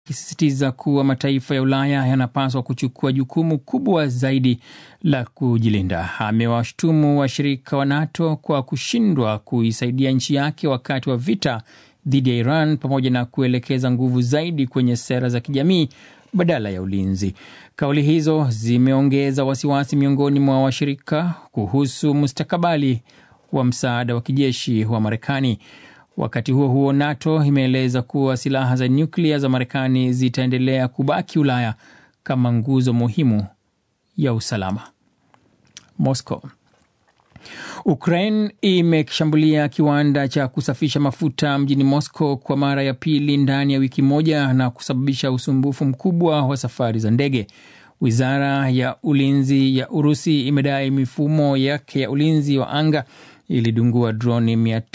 akisisitiza kuwa mataifa ya Ulaya yanapaswa kuchukua jukumu kubwa zaidi la kujilinda. Amewashtumu washirika wa NATO kwa kushindwa kuisaidia nchi yake wakati wa vita dhidi ya Iran pamoja na kuelekeza nguvu zaidi kwenye sera za kijamii badala ya ulinzi. Kauli hizo zimeongeza wasiwasi miongoni mwa washirika kuhusu mustakabali wa msaada wa kijeshi wa Marekani. Wakati huo huo, NATO imeeleza kuwa silaha za nyuklia za Marekani zitaendelea kubaki Ulaya kama nguzo muhimu ya usalama. Moscow. Ukraine imeshambulia kiwanda cha kusafisha mafuta mjini Moscow kwa mara ya pili ndani ya wiki moja na kusababisha usumbufu mkubwa wa safari za ndege. Wizara ya ulinzi ya Urusi imedai mifumo yake ya ulinzi wa anga ilidungua droni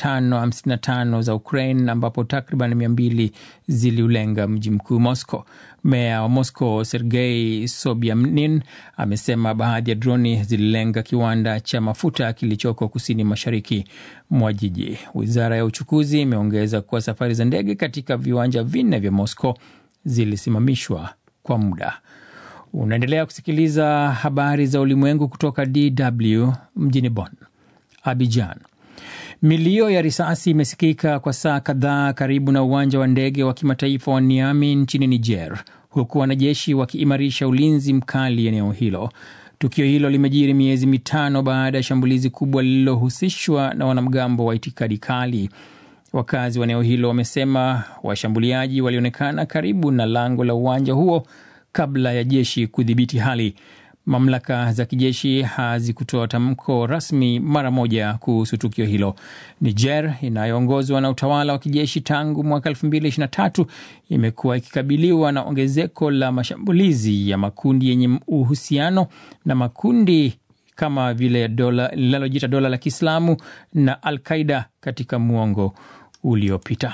555 za Ukraine ambapo takriban 200 ziliulenga mji mkuu Moscow. Meya wa Moscow Sergei Sobyanin amesema baadhi ya droni zililenga kiwanda cha mafuta kilichoko kusini mashariki mwa jiji. Wizara ya uchukuzi imeongeza kuwa safari za ndege katika viwanja vinne vya Moscow zilisimamishwa kwa muda. Unaendelea kusikiliza habari za ulimwengu kutoka DW mjini Bonn. Abidjan. Milio ya risasi imesikika kwa saa kadhaa karibu na uwanja wa ndege wa kimataifa wa Niamey nchini Niger, huku wanajeshi wakiimarisha ulinzi mkali eneo hilo. Tukio hilo limejiri miezi mitano baada ya shambulizi kubwa lililohusishwa na wanamgambo wa itikadi kali. Wakazi wa eneo hilo wamesema washambuliaji walionekana karibu na lango la uwanja huo kabla ya jeshi kudhibiti hali. Mamlaka za kijeshi hazikutoa tamko rasmi mara moja kuhusu tukio hilo. Niger inayoongozwa na utawala wa kijeshi tangu mwaka 2023 imekuwa ikikabiliwa na ongezeko la mashambulizi ya makundi yenye uhusiano na makundi kama vile dola linalojiita dola la Kiislamu na Al Qaida katika muongo uliopita.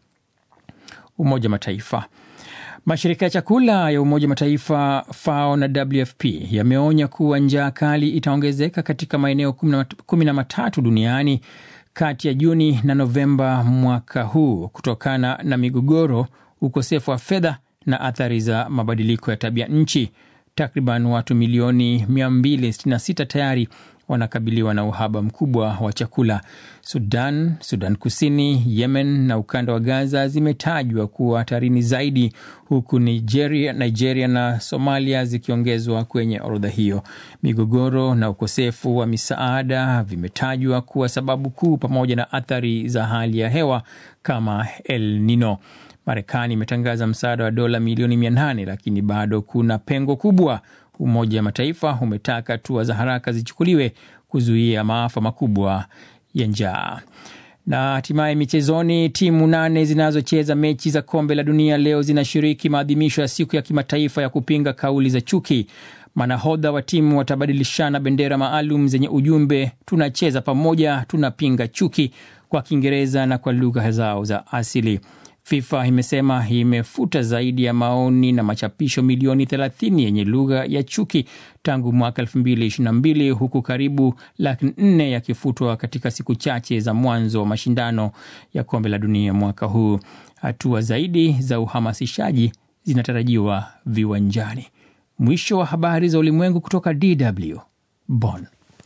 Umoja Mataifa Mashirika ya chakula ya Umoja Mataifa FAO na WFP yameonya kuwa njaa kali itaongezeka katika maeneo kumi na matatu duniani kati ya Juni na Novemba mwaka huu kutokana na migogoro, ukosefu wa fedha na athari za mabadiliko ya tabia nchi. Takriban watu milioni 266 tayari wanakabiliwa na uhaba mkubwa wa chakula. Sudan, Sudan Kusini, Yemen na ukanda wa Gaza zimetajwa kuwa hatarini zaidi, huku Nigeria, Nigeria na Somalia zikiongezwa kwenye orodha hiyo. Migogoro na ukosefu wa misaada vimetajwa kuwa sababu kuu, pamoja na athari za hali ya hewa kama El Nino. Marekani imetangaza msaada wa dola milioni 800 lakini bado kuna pengo kubwa. Umoja wa Mataifa umetaka hatua za haraka zichukuliwe kuzuia maafa makubwa ya njaa. Na hatimaye michezoni, timu nane zinazocheza mechi za kombe la dunia leo zinashiriki maadhimisho ya siku ya kimataifa ya kupinga kauli za chuki. Manahodha wa timu watabadilishana bendera maalum zenye ujumbe tunacheza pamoja, tunapinga chuki, kwa Kiingereza na kwa lugha zao za asili. FIFA imesema imefuta zaidi ya maoni na machapisho milioni 30 yenye lugha ya chuki tangu mwaka 2022 huku karibu laki nne yakifutwa katika siku chache za mwanzo wa mashindano ya kombe la dunia mwaka huu. Hatua zaidi za uhamasishaji zinatarajiwa viwanjani. Mwisho wa habari za ulimwengu kutoka DW Bonn.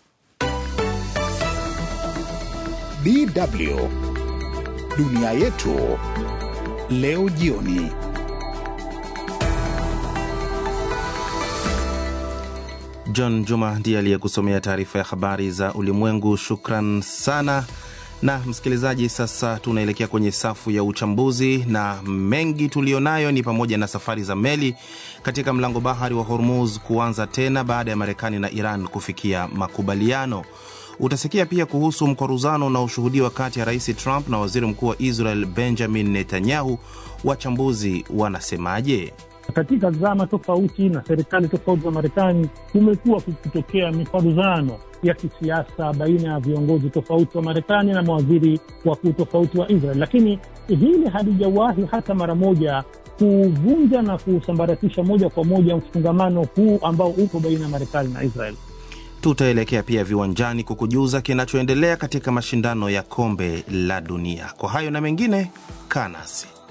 DW dunia yetu leo jioni. John Juma ndiye aliyekusomea taarifa ya habari za ulimwengu. Shukran sana. Na msikilizaji, sasa tunaelekea kwenye safu ya uchambuzi, na mengi tuliyonayo ni pamoja na safari za meli katika mlango bahari wa Hormuz kuanza tena baada ya Marekani na Iran kufikia makubaliano. Utasikia pia kuhusu mkwaruzano unaoshuhudiwa kati ya Rais Trump na Waziri Mkuu wa Israel Benjamin Netanyahu. Wachambuzi wanasemaje? Katika zama tofauti na serikali tofauti za Marekani kumekuwa kukitokea mikwaruzano ya kisiasa baina ya viongozi tofauti wa Marekani na mawaziri wakuu tofauti wa Israel, lakini hili halijawahi hata mara moja kuvunja na kusambaratisha moja kwa moja mfungamano huu ambao uko baina ya Marekani na Israel. Tutaelekea pia viwanjani kukujuza kinachoendelea katika mashindano ya kombe la dunia. Kwa hayo na mengine, kaa nasi.